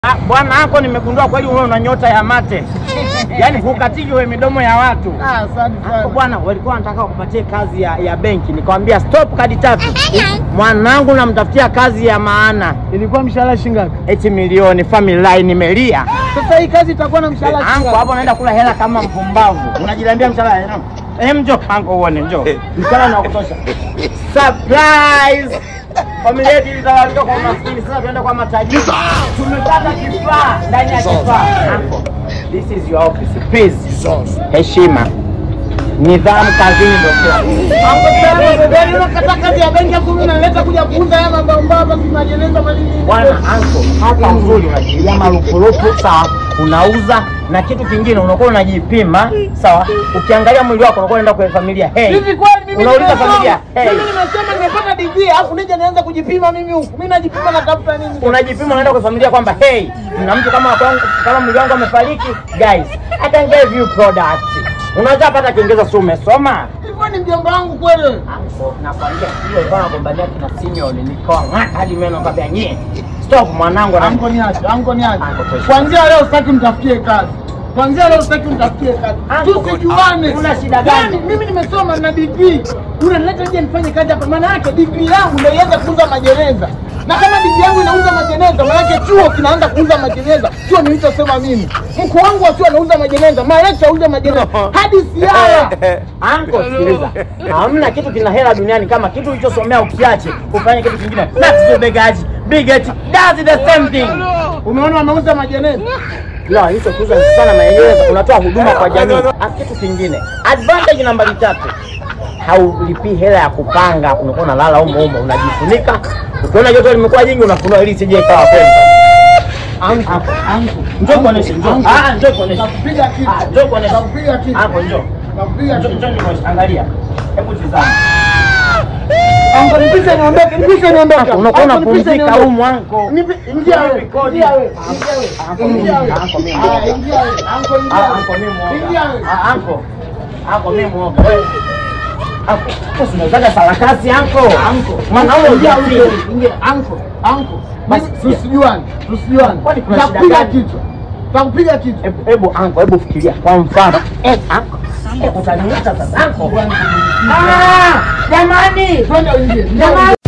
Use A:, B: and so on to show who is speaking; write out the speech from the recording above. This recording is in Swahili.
A: Ah, bwana hako nimegundua kweli wewe una nyota ya mate. Yaani hukatiki wewe midomo ya watu.
B: Ah, asante
A: Hapo
B: sana.
A: bwana walikuwa wanataka wakupatie kazi ya, ya benki. Nikamwambia stop kadi tatu. Mwanangu namtafutia kazi ya maana.
B: Ilikuwa mshahara shilingi ngapi?
A: Eti milioni family line nimelia.
B: Sasa hii kazi itakuwa na mshahara shilingi
A: Anko
B: ngapi?
A: hapo naenda kula hela kama mpumbavu. Unajiambia mshahara. eh, Eh, njoo anko uone njoo. Mshahara ni wa kutosha. Surprise! Familia yetu ilitawalika kwa maskini, sasa tunaenda kwa matajiri. Tumepata kifaa ndani ya kifaa. Anko, this is your office. Please. Heshima. Nidhamu kazini ndio kila kitu.
B: Hapo sana bebeni unakata kazi ya benki afu mimi naleta kuja kuuza haya mambo mbaba tunajeneza manini.
A: Bwana anko, hapa uzuri unajilia marupurupu sawa, unauza na kitu kingine unakuwa unajipima sawa. Ukiangalia mwili wako unakuwa unaenda kwenye familia hey.
B: Hivi kweli mimi
A: unauliza
B: nimesoma-
A: familia hey.
B: Mimi nimesema nimepata degree alafu nije nianze kujipima mimi huku. Mimi najipima natafuta nini?
A: unajipima unaenda kwa familia kwamba hey, na mtu kama kwangu, kama mwili wangu amefariki, guys I can give you product. Unaweza pata Kiingereza, si umesoma?
B: Hivyo ni mjomba wangu kweli.
A: Anko, nakwambia hiyo ilikuwa nagombania kina Simeon, nikawa ng'ata hadi meno nikamwambia nyie, stop mwanangu, na
B: Anko niache, anko niache.
A: Anko, tosha.
B: Kuanzia leo sitaki mtafutie kazi. Kuanzia leo sitaki mtafutie kazi.
A: Anko,
B: Tusijuane.
A: una shida gani?
B: Yaani, Mimi nimesoma na degree. Unanileta nje nifanye kazi hapa. Maana yake degree yangu ndio ianze kuuza magereza. Na kama degree yangu inauza magereza, maana yake chuo kinaanza kuuza magereza. Chuo nilichosema mimi. Mkuu wangu wa chuo anauza magereza, malekcha auza magereza. Hadi siara.
A: Anko, sikiliza, hamna kitu kina hela duniani kama kitu ulichosomea ukiache ufanye kitu kingine. That's the begaji bigot does the same thing.
B: Umeona wanauza magereza?
A: La, hicho kuuza sana maendeleza, unatoa huduma kwa jamii. Alafu kitu kingine, advantage nambari tatu, haulipii hela ya kupanga, unakuwa unalala humo humo, unajifunika. Ukiona joto limekuwa jingi, unafunua ili isije ikawa kweli.
B: Anko, anko.
A: Njoo kuoneshe, njoo.
B: Anko.
A: Ah, njoo kuoneshe.
B: Nakupiga kitu.
A: Ah, njoo kuoneshe.
B: Nakupiga kitu.
A: Hapo njoo.
B: Nakupiga
A: Njoo,
B: kitu.
A: njoo nikuoneshe. Angalia. Hebu tizama.
B: Anko nipishe niondoke, nipishe niondoke.
A: Unakuwa
B: Anko, nipishe
A: unapumzika
B: niondoke.
A: humu anko.
B: Nipi- Ingia wewe,
A: Rekodi.
B: ingia wewe,
A: Anko,
B: ingia wewe,
A: anko,
B: ingia
A: mimi,
B: wewe.
A: anko, mimi
B: Ah, ingia wewe, anko, ingia
A: Ah,
B: wewe.
A: anko mimi muoga.
B: Ingia wewe.
A: Ah, anko. Anko mimi muoga. Wewe. Anko, wewe unazaga sarakasi anko.
B: Anko,
A: Mwanaume
B: ingia
A: hujafika.
B: wewe, ingia. Anko, anko.
A: Basi,
B: Basi tusijuane, tusijuane.
A: Kwani kuna shida
B: Takupiga
A: gani?
B: kichwa. Takupiga kichwa.
A: Hebu- Hebu anko, hebu fikiria kwa mfano. Eh, anko. Eh, utaniita sasa anko. Ah, jamani.
B: Twende uingie.
A: Jamani.